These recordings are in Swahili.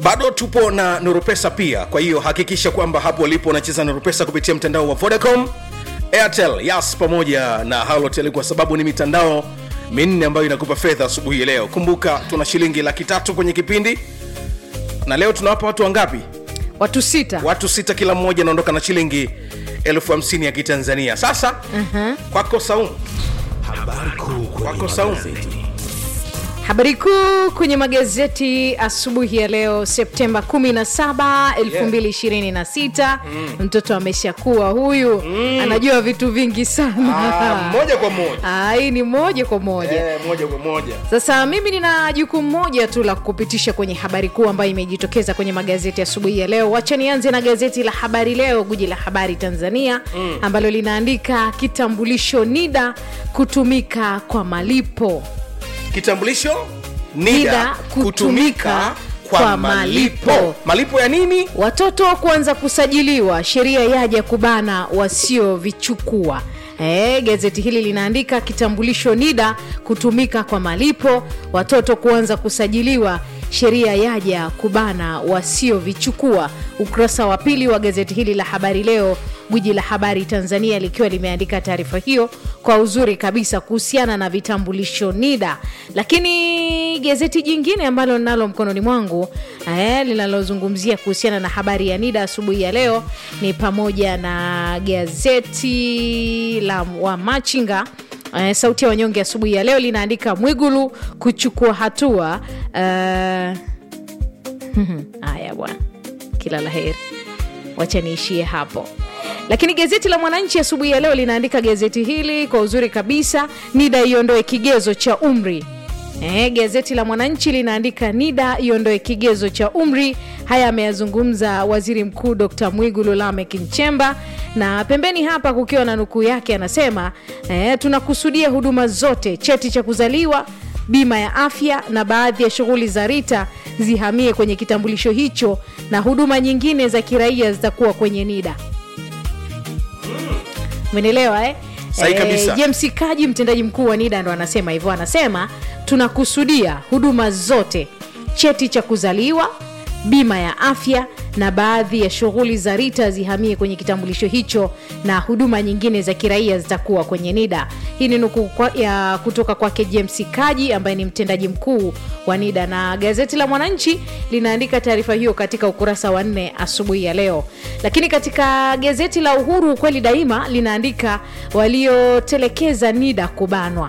bado tupo na nurupesa pia kwa hiyo hakikisha kwamba hapo ulipo unacheza nurupesa kupitia mtandao wa vodacom airtel yas pamoja na halotel kwa sababu ni mitandao minne ambayo inakupa fedha asubuhi ya leo kumbuka tuna shilingi laki tatu kwenye kipindi na leo tunawapa watu wangapi watu sita watu sita kila mmoja anaondoka na shilingi elfu hamsini ya kitanzania sasa uh-huh. kwako saumu Habari kuu kwenye Wako Saumu. magazeti. habari kuu kwenye magazeti asubuhi ya leo septemba 17 2026 mtoto ameshakuwa huyu anajua vitu vingi sana Ah, moja kwa moja Ah, hii ni moja kwa moja Eh, moja kwa moja sasa mimi nina jukumu moja tu la kukupitisha kwenye habari kuu ambayo imejitokeza kwenye magazeti asubuhi ya leo wacha nianze na gazeti la habari leo guji la habari tanzania mm. ambalo linaandika kitambulisho nida kutumika kwa malipo kitambulisho NIDA nida kutumika kwa malipo malipo ya nini watoto kuanza kusajiliwa sheria yaja kubana wasiovichukua E, gazeti hili linaandika kitambulisho nida kutumika kwa malipo watoto kuanza kusajiliwa sheria yaja kubana wasiovichukua ukurasa wa pili wa gazeti hili la habari leo gwiji la habari tanzania likiwa limeandika taarifa hiyo kwa uzuri kabisa kuhusiana na vitambulisho nida lakini gazeti jingine ambalo ninalo mkononi mwangu eh, linalozungumzia kuhusiana na habari ya nida asubuhi ya leo ni pamoja na gazeti la wamachinga Eh, sauti ya wanyonge asubuhi ya leo linaandika mwigulu kuchukua hatua eh, haya bwana kila la heri wacha niishie hapo lakini gazeti la mwananchi asubuhi ya leo linaandika gazeti hili kwa uzuri kabisa nida iondoe kigezo cha umri E, gazeti la mwananchi linaandika nida iondoe kigezo cha umri haya ameyazungumza waziri mkuu dr mwigulu lamek nchemba na pembeni hapa kukiwa na nukuu yake anasema e, tunakusudia huduma zote cheti cha kuzaliwa bima ya afya na baadhi ya shughuli za rita zihamie kwenye kitambulisho hicho na huduma nyingine za kiraia zitakuwa kwenye nida umenielewa eh? Sahi kabisa. james kaji mtendaji mkuu wa nida ndo anasema hivyo anasema tunakusudia huduma zote cheti cha kuzaliwa bima ya afya na baadhi ya shughuli za rita zihamie kwenye kitambulisho hicho na huduma nyingine za kiraia zitakuwa kwenye nida hii ni nukuu kwa- ya kutoka kwake james kaji ambaye ni mtendaji mkuu wa nida na gazeti la mwananchi linaandika taarifa hiyo katika ukurasa wa nne asubuhi ya leo lakini katika gazeti la uhuru ukweli daima linaandika waliotelekeza nida kubanwa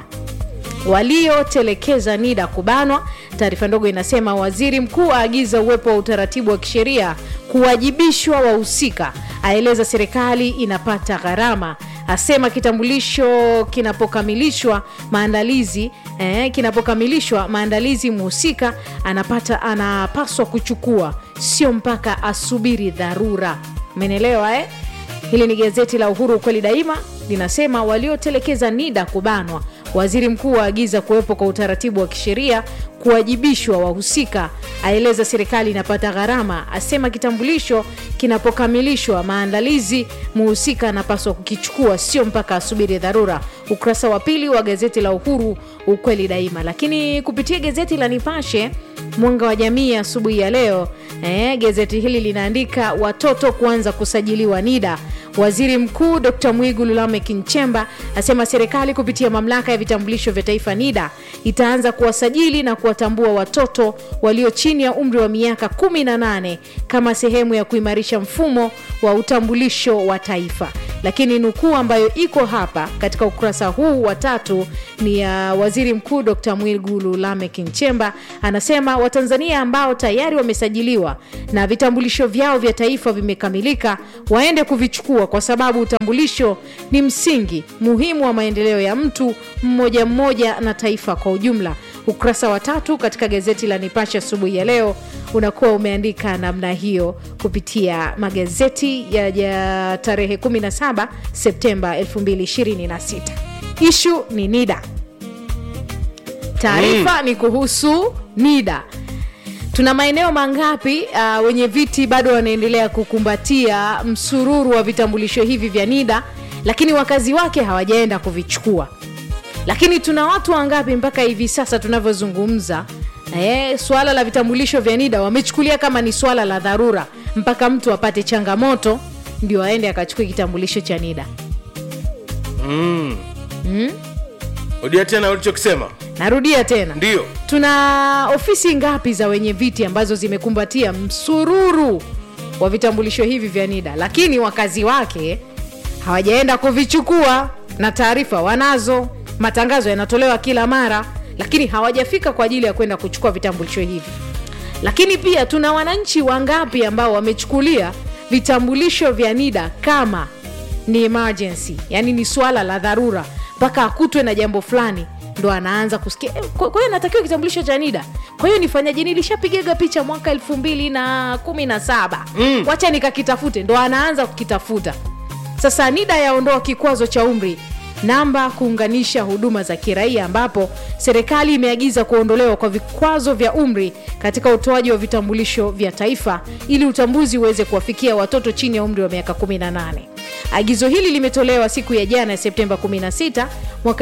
waliotelekeza nida kubanwa taarifa ndogo inasema waziri mkuu aagiza uwepo wa utaratibu wa kisheria kuwajibishwa wahusika aeleza serikali inapata gharama asema kitambulisho kinapokamilishwa maandalizi eh, kinapokamilishwa maandalizi mhusika anapata anapaswa kuchukua sio mpaka asubiri dharura menelewa eh? hili ni gazeti la uhuru ukweli daima linasema waliotelekeza nida kubanwa waziri mkuu aagiza kuwepo kwa utaratibu wa kisheria kuwajibishwa wahusika aeleza serikali inapata gharama asema kitambulisho kinapokamilishwa maandalizi muhusika anapaswa kukichukua sio mpaka asubiri dharura ukurasa wa pili wa gazeti la uhuru ukweli daima lakini kupitia gazeti la nipashe mwanga wa jamii asubuhi ya leo eh, gazeti hili linaandika watoto kuanza kusajiliwa nida waziri mkuu dr mwigulu lamek nchemba asema serikali kupitia mamlaka ya vitambulisho vya taifa nida itaanza kuwasajili na kuwatambua watoto walio chini ya umri wa miaka 18 kama sehemu ya kuimarisha mfumo wa utambulisho wa taifa lakini nukuu ambayo iko hapa katika ukurasa huu wa tatu ni ya waziri mkuu dr mwigulu lamek nchemba anasema watanzania ambao tayari wamesajiliwa na vitambulisho vyao vya taifa vimekamilika waende kuvichukua kwa sababu utambulisho ni msingi muhimu wa maendeleo ya mtu mmoja mmoja na taifa kwa ujumla ukurasa wa tatu katika gazeti la nipashe asubuhi ya leo unakuwa umeandika namna hiyo kupitia magazeti ya, ya tarehe 17 septemba 2026 ishu ni nida taarifa ni kuhusu nida tuna maeneo mangapi uh, wenye viti bado wanaendelea kukumbatia msururu wa vitambulisho hivi vya nida lakini wakazi wake hawajaenda kuvichukua lakini tuna watu wangapi mpaka hivi sasa tunavyozungumza Eh, swala la vitambulisho vya NIDA wamechukulia kama ni swala la dharura, mpaka mtu apate changamoto ndio aende akachukue kitambulisho cha NIDA. rudia tena ulichokisema Narudia tena, ndio tuna ofisi ngapi za wenye viti ambazo zimekumbatia msururu wa vitambulisho hivi vya NIDA, lakini wakazi wake hawajaenda kuvichukua, na taarifa wanazo, matangazo yanatolewa kila mara, lakini hawajafika kwa ajili ya kwenda kuchukua vitambulisho hivi. Lakini pia tuna wananchi wangapi ambao wamechukulia vitambulisho vya NIDA kama ni emergency, yani ni swala la dharura, mpaka akutwe na jambo fulani ndo anaanza kusikia eh, kwa kwa hiyo natakiwa kitambulisho cha NIDA. Kwa hiyo nifanyaje? Nilishapigaga picha mwaka elfu mbili na kumi na saba wacha nikakitafute, ndo anaanza kukitafuta. Sasa NIDA yaondoa kikwazo cha umri namba kuunganisha huduma za kiraia, ambapo serikali imeagiza kuondolewa kwa vikwazo vya umri katika utoaji wa vitambulisho vya taifa ili utambuzi uweze kuwafikia watoto chini ya umri wa miaka 18. Agizo hili limetolewa siku ya jana ya Septemba 16 mwaka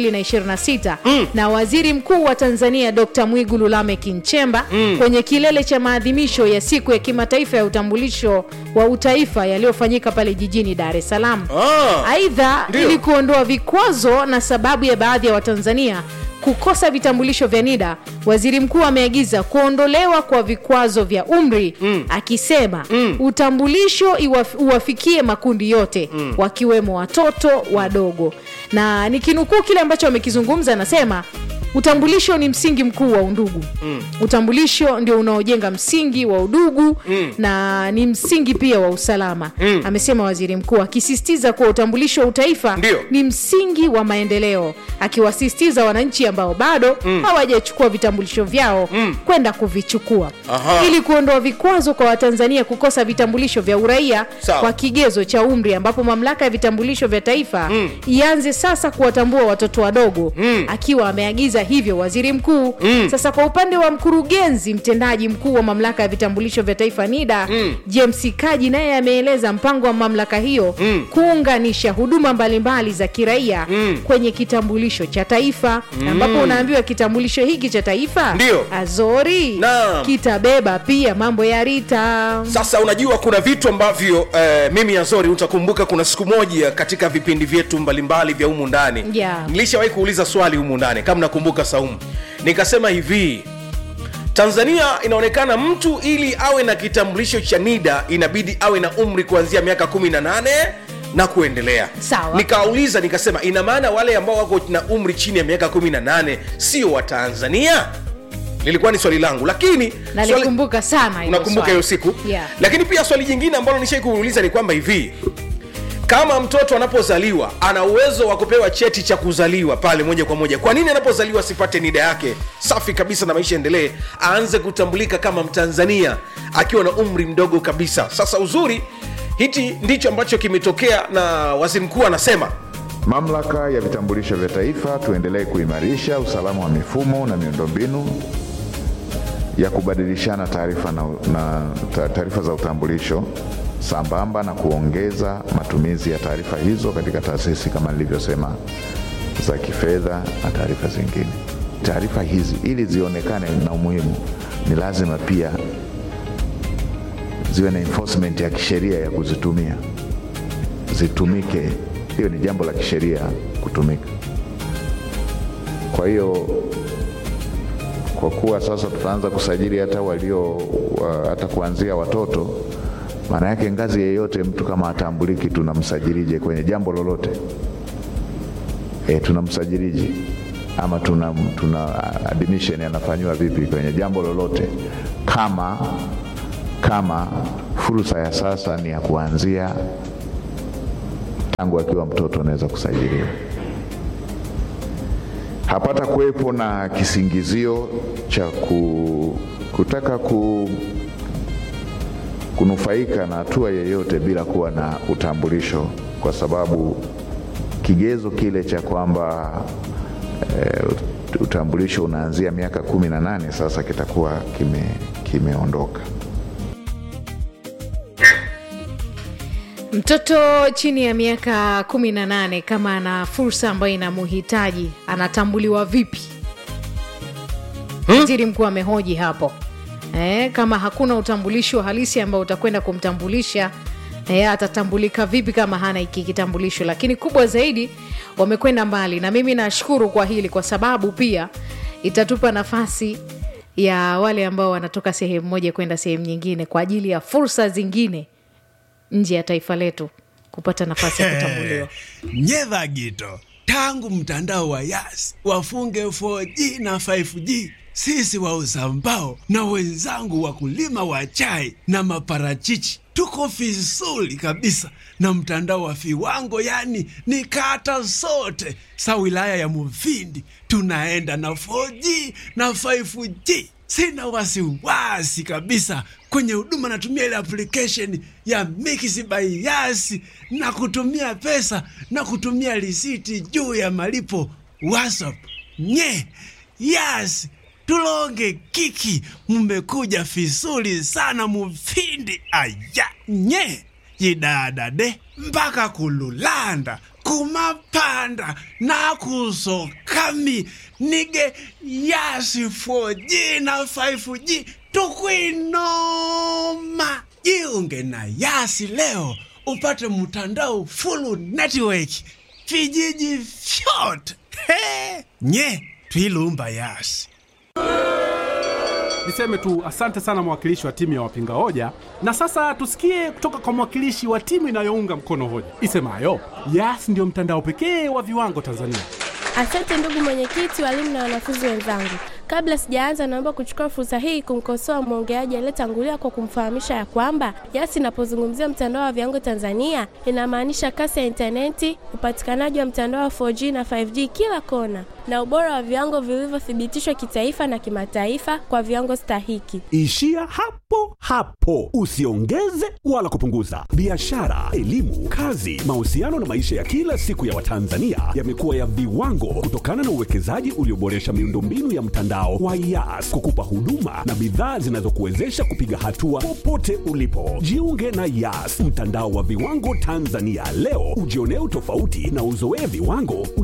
2026 na Waziri Mkuu wa Tanzania Dr. Mwigulu Lameck Nchemba kwenye kilele cha maadhimisho ya siku ya kimataifa ya utambulisho wa utaifa yaliyofanyika pale jijini Dar es Salaam. Ah, Aidha, ndio. ili kuondoa vikwazo na sababu ya baadhi ya Watanzania kukosa vitambulisho vya NIDA, waziri mkuu ameagiza kuondolewa kwa vikwazo vya umri akisema utambulisho iwaf- uwafikie makundi yote wakiwemo watoto wadogo. Na nikinukuu kile ambacho amekizungumza, anasema utambulisho ni msingi mkuu wa undugu. Utambulisho ndio unaojenga msingi wa udugu na ni msingi pia wa usalama, amesema waziri mkuu, akisisitiza kuwa utambulisho wa utaifa Ndio. ni msingi wa maendeleo, akiwasisitiza wananchi ambao bado hawajachukua vitambulisho vyao kwenda kuvichukua Aha. ili kuondoa vikwazo kwa Watanzania kukosa vitambulisho vya uraia Sawa. kwa kigezo cha umri, ambapo mamlaka ya vitambulisho vya taifa ianze sasa kuwatambua watoto wadogo, akiwa ameagiza hivyo waziri mkuu. Sasa kwa upande wa mkurugenzi mtendaji mkuu wa mamlaka ya vitambulisho vya taifa NIDA James Kaji, naye ameeleza mpango wa mamlaka hiyo kuunganisha huduma mbalimbali za kiraia kwenye kitambulisho cha taifa, ambapo unaambiwa kitambulisho hiki cha taifa Ndio. Azori Naam. kitabeba pia mambo ya Rita. sasa unajua kuna vitu ambavyo eh, mimi azori utakumbuka kuna siku moja katika vipindi vyetu mbalimbali vya humu ndani Yeah. nilishawahi kuuliza swali humu ndani kama nakumbuka saumu nikasema hivi tanzania inaonekana mtu ili awe na kitambulisho cha nida inabidi awe na umri kuanzia miaka 18 na kuendelea Sawa. nikauliza nikasema ina maana wale ambao wako na umri chini ya miaka 18 sio wa tanzania lilikuwa ni swali langu lakini swali- nalikumbuka sana hilo unakumbuka swali. hiyo siku yeah. lakini pia swali jingine ambalo nishai kuuliza ni kwamba hivi kama mtoto anapozaliwa ana uwezo wa kupewa cheti cha kuzaliwa pale moja kwa moja kwa nini anapozaliwa asipate nida yake safi kabisa na maisha endelee aanze kutambulika kama mtanzania akiwa na umri mdogo kabisa sasa uzuri hichi ndicho ambacho kimetokea na waziri mkuu anasema Mamlaka ya vitambulisho vya taifa tuendelee kuimarisha usalama wa mifumo na miundombinu ya kubadilishana taarifa na, na ta- taarifa za utambulisho sambamba na kuongeza matumizi ya taarifa hizo katika taasisi kama nilivyosema za kifedha na taarifa zingine. Taarifa hizi ili zionekane na umuhimu, ni lazima pia ziwe na enforcement ya kisheria ya kuzitumia zitumike. Hiyo ni jambo la kisheria kutumika. Kwa hiyo kwa kuwa sasa tutaanza kusajili hata walio wa, hata kuanzia watoto, maana yake ngazi yeyote mtu kama atambuliki, tunamsajilije kwenye jambo lolote? E, tunamsajilije ama tuna, tuna admission anafanyiwa vipi kwenye jambo lolote kama kama fursa ya sasa ni ya kuanzia tangu akiwa mtoto anaweza kusajiliwa. Hapata kuwepo na kisingizio cha ku, kutaka ku, kunufaika na hatua yeyote bila kuwa na utambulisho, kwa sababu kigezo kile cha kwamba e, utambulisho unaanzia miaka kumi na nane sasa kitakuwa kime, kimeondoka. Mtoto chini ya miaka 18 kama ana fursa ambayo inamuhitaji anatambuliwa vipi? waziri mkuu amehoji hapo eh, kama hakuna utambulisho halisi ambao utakwenda kumtambulisha eh, atatambulika vipi kama hana hiki kitambulisho lakini kubwa zaidi wamekwenda mbali na mimi nashukuru kwa hili kwa sababu pia itatupa nafasi ya wale ambao wanatoka sehemu moja kwenda sehemu nyingine kwa ajili ya fursa zingine nje ya taifa letu kupata nafasi ya kutambuliwa nyedha gito tangu mtandao wa yas wafunge 4G na 5G sisi wauza mbao na wenzangu wakulima wa chai na maparachichi tuko vizuri kabisa na mtandao wa viwango yani ni kata zote sa wilaya ya muvindi tunaenda na 4G na 5G sina wasiwasi kabisa kwenye huduma natumia ile application ya Mix by Yas na kutumia pesa na kutumia risiti juu ya malipo WhatsApp. Nye Yas tulonge kiki, mmekuja vizuri sana mufindi aya nye yidadade mpaka kululanda kumapanda nakusokami nige yasi 4G na 5G tukwinoma jiunge na yasi leo upate mtandao full network vijiji vyote He! nye twilumba yasi Niseme tu asante sana mwakilishi wa timu ya wapinga hoja, na sasa tusikie kutoka kwa mwakilishi wa timu inayounga mkono hoja isemayo Yas ndio mtandao pekee wa viwango Tanzania. Asante ndugu mwenyekiti, walimu na wanafunzi wenzangu. Kabla sijaanza, naomba kuchukua fursa hii kumkosoa mwongeaji aliyetangulia kwa kumfahamisha ya kwamba Yas inapozungumzia mtandao wa viwango Tanzania inamaanisha kasi ya intaneti, upatikanaji wa mtandao wa 4G na 5G kila kona, na ubora wa viwango vilivyothibitishwa kitaifa na kimataifa kwa viwango stahiki. Ishia hapo hapo, usiongeze wala kupunguza. Biashara, elimu, kazi, mahusiano na maisha ya kila siku ya Watanzania yamekuwa ya viwango kutokana na uwekezaji ulioboresha miundombinu ya mtandao wa Yas kukupa huduma na bidhaa zinazokuwezesha kupiga hatua popote ulipo. Jiunge na Yas, mtandao wa viwango Tanzania leo, ujionee utofauti na uzoee viwango